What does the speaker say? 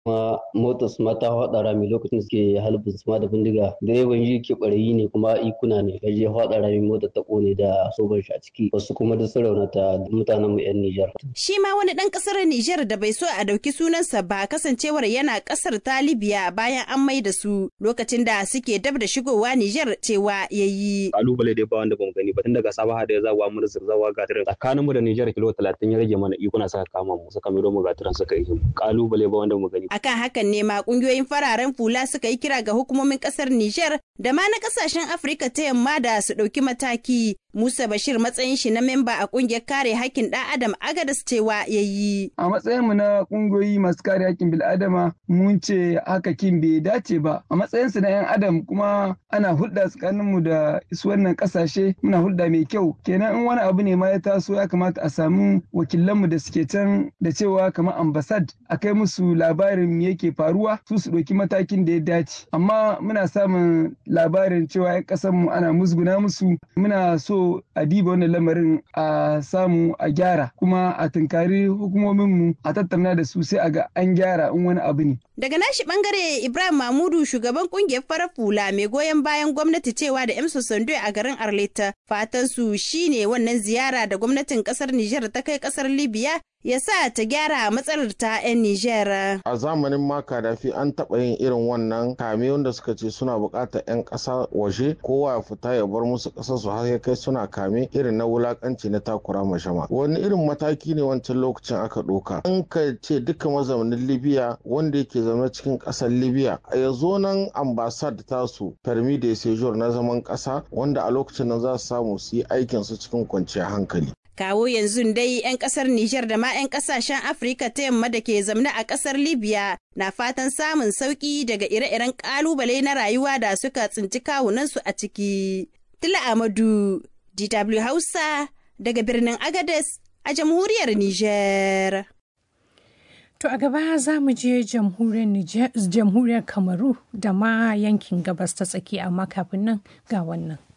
kuma motar su ma ta haɗa rami lokacin da suke halibin su ma da bindiga direban yi ke ɓarayi ne kuma ikuna ne ya je haɗa rami motar ta ƙone da soban shi a ciki wasu kuma da sun raunata mutanen mu 'yan Nijar. Shi ma wani ɗan ƙasar Nijar da bai so a ɗauki sunansa ba kasancewar yana ƙasar ta Libya bayan an mai da su lokacin da suke dab da shigowa Nijar cewa ya yi. Kalubale dai ba wanda bamu gani ba tun daga Sabaha da ya zawa mu zawa gatirin tsakanin mu da Nijar kilo talatin ya rage mana ikuna saka kama mu suka miro mu gatirin suka yi kalubale ba wanda mu gani. Akan hakan ne ma kungiyoyin fararen fula suka yi kira ga hukumomin ƙasar Nijar da ma na ƙasashen Afirka ta yamma da su ɗauki mataki Musa Bashir matsayin shi na memba a kungiyar kare hakkin ɗan Adam Agadas cewa ya yi. A matsayin mu na kungiyoyi masu kare hakkin bil'adama mun ce haka kin bai dace ba. A matsayin su na 'yan Adam kuma ana hulɗa tsakanin mu da su wannan ƙasashe muna hulɗa mai kyau. Kenan in wani abu ne ma ya taso ya kamata a samu wakilan mu da suke can da cewa kamar ambasad a kai musu labarin me yake faruwa su su ɗauki matakin da ya dace. Amma muna samun labarin cewa 'yan ƙasar mu ana musguna musu muna so a diba wannan lamarin a samu a gyara kuma a tunkari hukumominmu a tattauna da su sai a ga an gyara in wani abu ne. Daga nashi bangare Ibrahim Mahmudu shugaban kungiyar farar fula mai goyon bayan gwamnati cewa da Emso Sando a garin Arleta fatan su shine wannan ziyara da gwamnatin kasar Nijar ta kai kasar Libya ya sa ta gyara matsalar ta 'yan Nijar. A zamanin ma Kadafi an taɓa yin irin wannan kame wanda suka ce suna buƙatar 'yan ƙasa waje kowa ya fita ya bar musu ƙasar su har ya kai suna kame irin na wulaƙanci na takura mashama. Wani irin mataki ne wancan lokacin aka ɗauka. An ka ce duka mazaunin Libya wanda yake zaune cikin ƙasar Libya ya zo nan ambasad tasu permi de séjour na zaman ƙasa wanda a lokacin nan za su samu su yi aikinsu cikin kwanciyar hankali. Kawo yanzu dai 'yan kasar Nijar da ma 'yan kasashen Afirka ta yamma da ke zamne a kasar Libya na fatan samun sauki daga ire-iren kalubale na rayuwa da suka tsinci kawunansu a ciki. Tila Amadu, DW Hausa, daga birnin Agades a jamhuriyar Nijar. To a gaba za mu je jamhuriyar Kamaru da ma yankin gabas ta tsakiya amma kafin nan ga wannan.